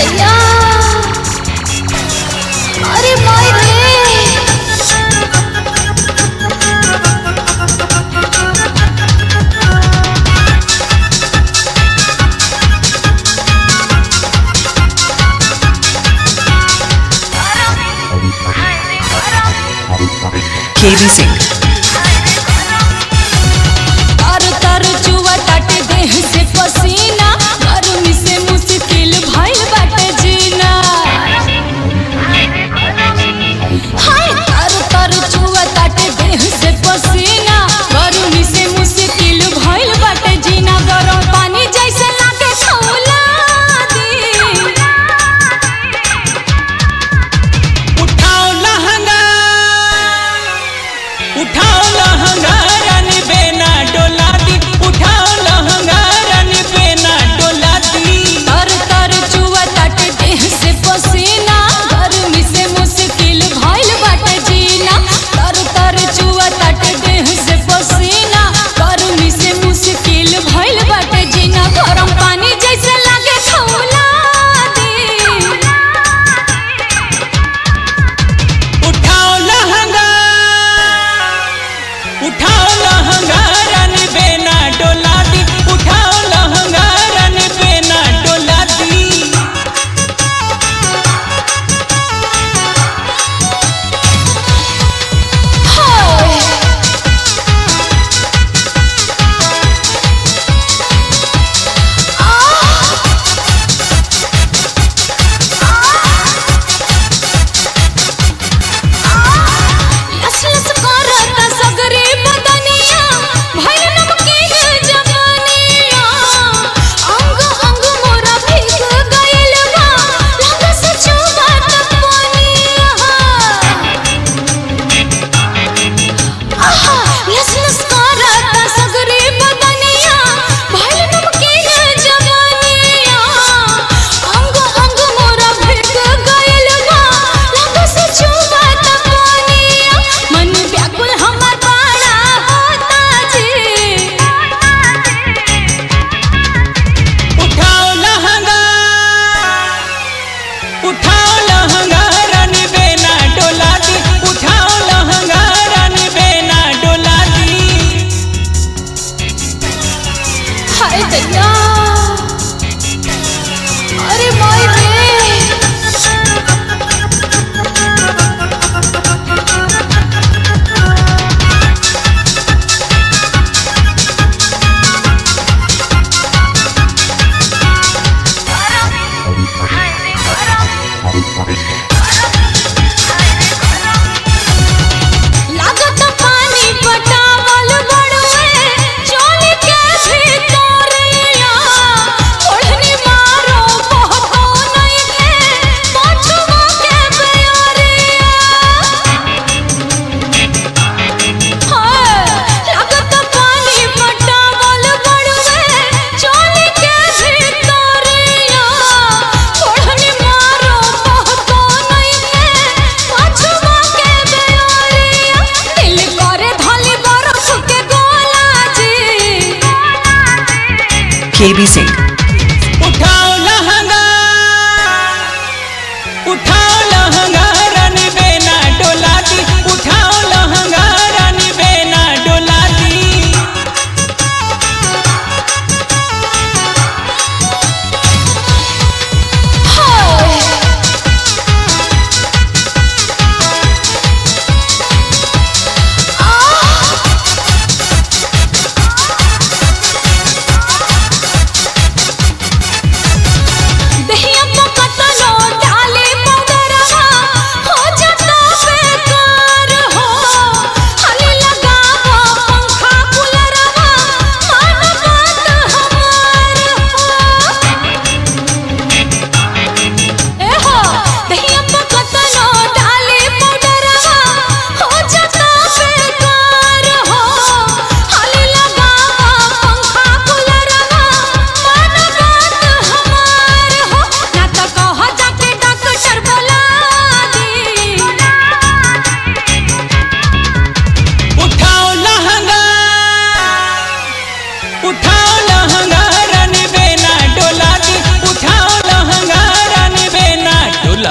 दैया अरे माय रे KB Singh. तर तर जुआ ताटे देह से पसीना गर्मी से मुश्किल भइल बाटे जीना हाय तर तर जुआ ताटे देह से पसीना गर्मी से मुश्किल भइल बाटे जीना गरम पानी जैसे लागे खौला दी उठाओ लहंगा उठाओ लहंगा रन बेना डोला दी उठाओ लहंगा रन बेना डोला दी तर तर जुआ ताटे देह से पसीना गर्मी से मुश्किल भइल बाटे जीना तर तर जुआ ताटे देह से पसीना गर्मी से मुश्किल भइल बाटे जीना गरम पानी जैसे लागे खौला दी उठाओ लहंगा उठाओ लहंगा रन बेना डोला दी उठाओ लहंगा रन बेना डोला दी हाय लस लस करता सगरे बदनिया भइल नमकीन जवानिया अंग अंग मोरा भीग गइल बा लग से चुबात पानिया आहा लस लस करता सगरे बदनिया भइल नमकीन जवानिया अंग अंग मोरा भीग गइल बा लग से चुबात पानिया मन व्याकुल हमर बड़ा होता जी उठाओ लहंगा उठाओ लहंगा रन बेना डोला दी उठाओ लहंगा रन बेना डोला दी हाय दैया अरे माय रे लागत पानी पटावल बड़वे चोली के भीतरिया ओढ़नी मारो बहतो नहीं के पाछुआ के बेअरिया हाय लागत पानी पटावल बड़वे चोली के भीतरिया ओढ़नी मारो बहतो नहीं के पाछुआ के बेअरिया दिल करे धली बरफ के गोला जी KB Singh. उठाओ लहंगा उठाओ लहंगा रन बेना डोला दी उठाओ लहंगा रन बेना डोला दी हाय आ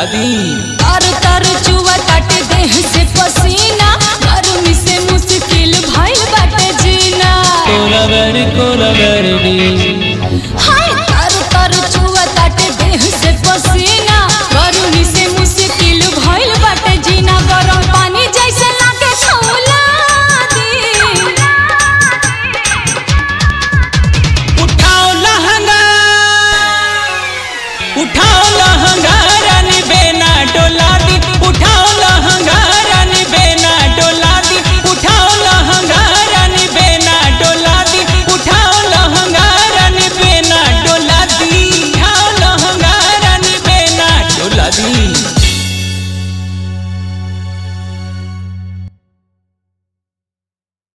डोला दी तर तर चुआ ताटे देह से पसीना गर्मी से मुश्किल भइल बाटे जीना कोलाबर कोलाबर दी हाय तर तर चुआ ताटे देह से पसीना गर्मी से मुश्किल